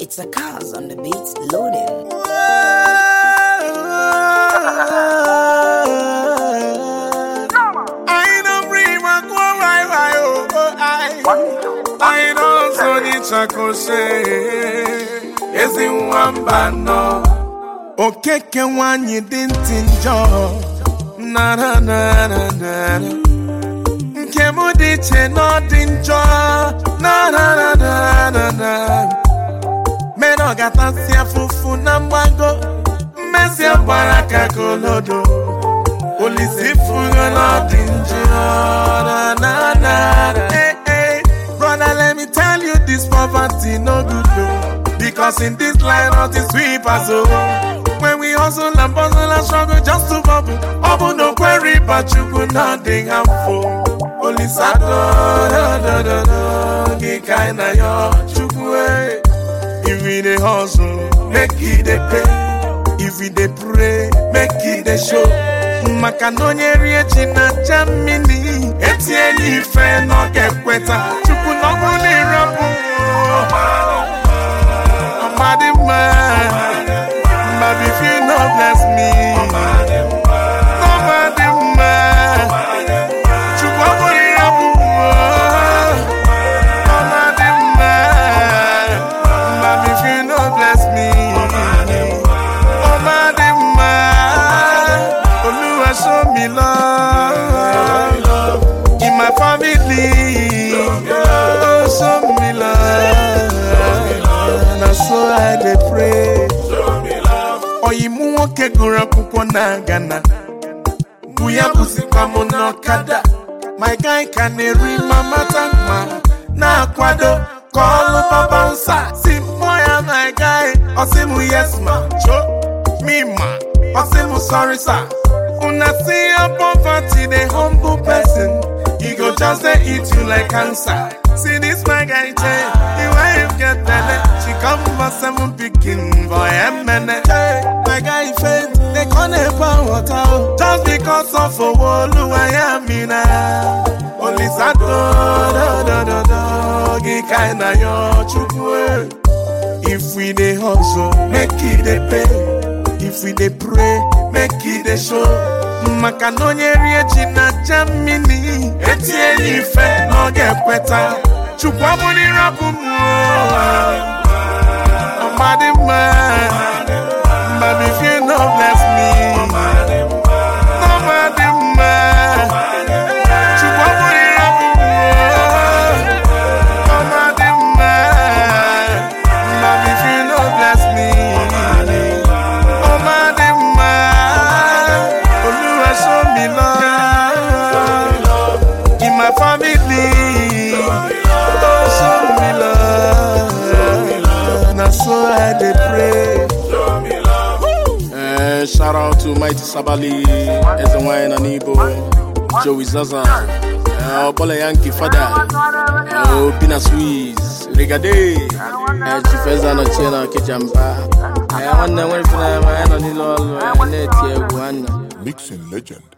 It's a cause on the beats loading. I don't bring my go why why oh oh I I don't so ni chakose ezi nwamba nọ okeke nwanyị dị ntị njọ na na na na na nke m dị iche na ọ dị njọ na na na na na na mere ọ gatasị afụfụ na mgbago mmezi gbara ka kolodo Olisi fugo not injured. Na, na, na. Hey, hey. Brother, let me tell you this poverty no good though. Because in this line not is sweep us oh. When we hustle and bustle and struggle just to bubble. Bubble no query, but you could nothing harmful. Only sad do do do do. Get kind of your chukwe. If we dey hustle, make it dey pay. If we dey pray, make it dey show. maka na onye rie ji na aja mmiri etinye ife na ọ ga-ekweta chukwu na ọbụ na ịrapụ ọmadị mma ma if you no bless me ọmadị mma chukwu ọ bụrụ ịrapụ ọmadị mma ma if you no bless me ọmadị mma Olúwa show me love in my family. Oh, show me love. Na so I dey pray. Ọyịmụ nwoke gụrụ akwụkwọ na Ghana. Bụ ya bụzikwa m n'ọkada. My guy ka na-eri mama tankma na-akwado ka ọlụ papa nsa. Si mmụọ ya my guy, ọ sị m yes ma, cho me ma. I say I'm sorry, sir. When I see your poverty, the humble person, he go just dey eat you like cancer. See this my guy, Jay, the wife get belly, she come for seven picking boy and man. My guy faint, they can't help water oh. just because of a wall I am in now. Only sad do do do do do, get kinda your chukwe. If we dey hustle, make it dey pay. If we dey pray, make it dey show. Maka na onye rie ji na aja mmiri etinye ya ife na ọ ga-ekweta. Chukwu abụrụ ịrapụ m ọmadị mma But if you no bless me ọmadị mma Chukwu abụrụ ịrapụ m ọmadị mma But if you no bless me ọmadị mma Olúwa show me love in my family. Oh, show me love. Na so I dey pray. Eh, shout out to Mighty Sabali, Eze Nwanyị na n'Igbo, Joey Zaza, eh, Ọbọla Yankee Fada, eh, Obi na Swiss, Rigade, eh, Chief Eze anọchie na Okijamba. Eh, nwanne nwere ife na ya ma ya nọ n'ile ọlụ, eh, na-eti egwu nwanne. Mixing legend